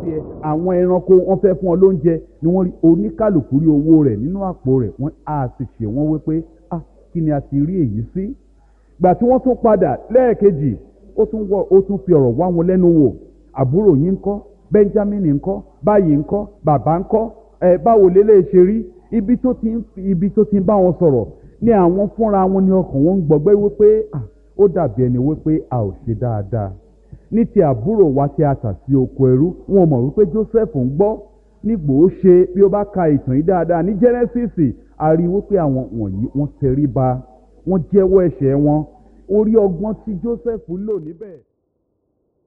tiẹ̀ àwọn ẹranko wọ́n fẹ́ fún ọ lóúnjẹ ni wọ́n rí oníkàlùkù rí owó rẹ̀ nínú àpò rẹ̀ wọ́n á sì ṣe wọ́n wípé ah kí ni a ti rí èyí sí gbà tí wọ́n tún padà lẹ́ẹ̀kejì ó tún wọ ó tún fi ọ̀rọ̀ wá wọn lẹ́nu wò àbúrò yín ńkọ́ benjamin ńkọ́ báyìí ńkọ́ bàbá ńkọ́ ẹ báwo lélẹ̀ ṣe rí ibi tó ti ń ibi tó ti ń bá wọn sọ̀rọ̀ ní àwọn fúnra wọn ní ọkàn wọn ń gbọgbẹ́ wípé ah ó dàbí ẹni wípé a ò ṣe dáadáa ní ti àbúrò wa tí a tà sí oko ẹrú wọn mọ̀ wípé joseph ń gbọ́ nígbò ó ṣe bí ó bá ka ìtàn yìí dáadáa ní genesis a rí wípé àwọn wọ̀nyí wọ́n tẹríba wọ́n jẹ́wọ́ ẹ̀ṣẹ̀ wọn orí ọgbọ́n tí joseph lò níbẹ̀.